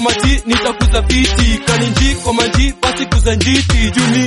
kwa maji nitakuza fiti kaninji kwa maji basi kuza njiti juni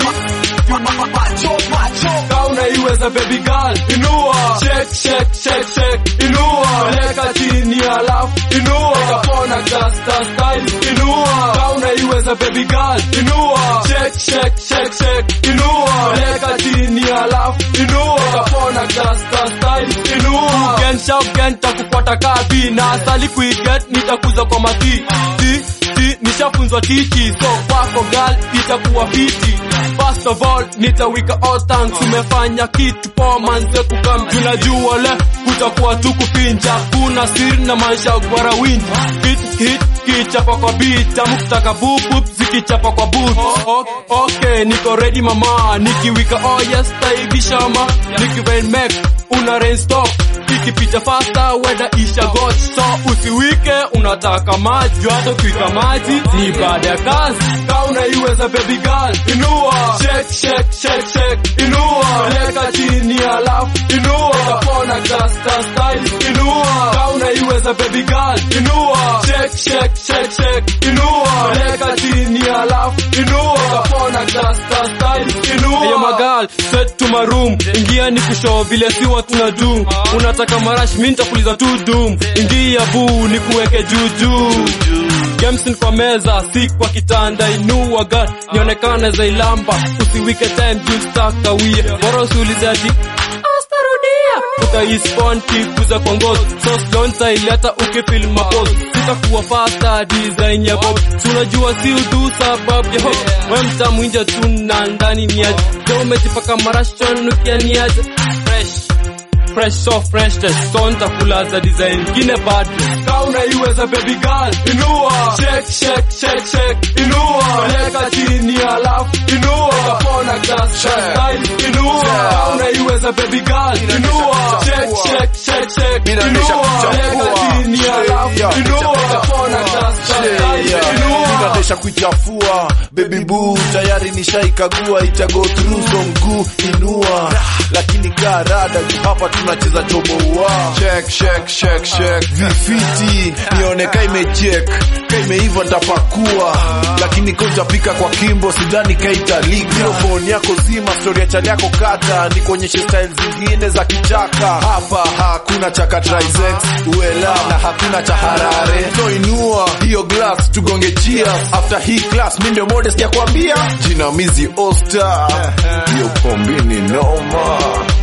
Ka unaiweza baby girl inua shake shake shake shake inua leka chini alafu inua kapona gasta style inua Ka unaiweza baby girl inua shake shake shake shake inua leka chini alafu inua kapona gasta style inua gen sharp gen takufuata kabi na asali kuiget nitakuza kwa mati ti ti nishafunzwa tiki so kwako girl itakuwa fiti First of all, nitawika all thanks Umefanya kitu poa manze kukam Tunajua le, kutakuwa tu kupinja Kuna siri na maisha gwara winji Hit hit, kichapa kwa beat Tamu kutaka boop boop, zikichapa kwa boot oh, oh, Okay, niko ready mama Nikiwika oh yes, taibisha ma Nikirain make, una rain stop Ikipita faster, weda isha got So usiwike, unataka maji Hata kuika maji, ni baada ya kazi Ka unaiweza baby girl, inua Shake, shake, shake, shake, inua Leka chini alafu, inua Kapona gasta style, inua Ka unaiweza baby girl, inua Shake, shake, shake, shake, inua Leka chini alafu, inua Kapona gasta style, inua Hey magal, set to my room Ingia ni kushow vile siwa tuna do Unataka marash, mi nitakuliza tu doom Ingia buu, ni kuweke juu juu Games kwa meza, si kwa kitanda, inua gun, nionekane zailamba, usiwike time juu stakawia, bora usiulize ati astarudia, utaispawn kikuza kwa ngozi, so slow nitaileta ukifil mapose, sitakuwa faster design ya bob, si unajua si udu sababu ya hope, we mtamu nje tu na ndani ni aje, leo umejipaka marashon ukianiaje, fresh fresh so fresh test so nitakulaza design ingine bad ka unaiweza baby girl inua shake shake shake shake inua leka chini alafu inua kapona gas style inua ka unaiweza baby girl inua shake shake shake shake inua leka chini alafu inua kapona gas style inua inadesha kuichafua baby boo tayari nishaikagua ita go through so mguu inua lakini kaa rada juu hapa tunacheza choboua check check check check vifiti nione ka imechek ka imeiva ntapakua lakini koja pika kwa kimbo sidhani kaitalika mikrofoni yako zima stori ya chali yako kata nikuonyeshe style zingine za kichaka hapa hakuna chaka trisex uela na hakuna cha harare so inua hiyo glass tugonge cheers after hii class mi ndio modest ya kuambia jinamizi osta hiyo kombini noma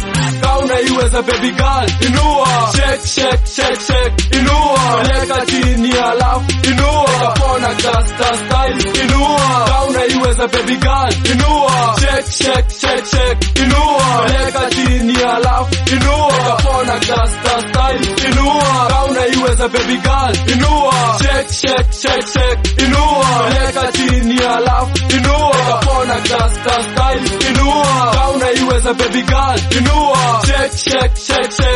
ka unaiweza baby girl inua shake shake shake shake inua leka chini alafu inua kapona gasta style inua ka unaiweza baby girl inua shake shake shake shake inua leka chini alafu inua kapona gasta style inua ka unaiweza baby girl inua shake shake shake shake inua leka chini alafu inua kapona gasta style inua ka unaiweza baby girl inua shake shake shake shake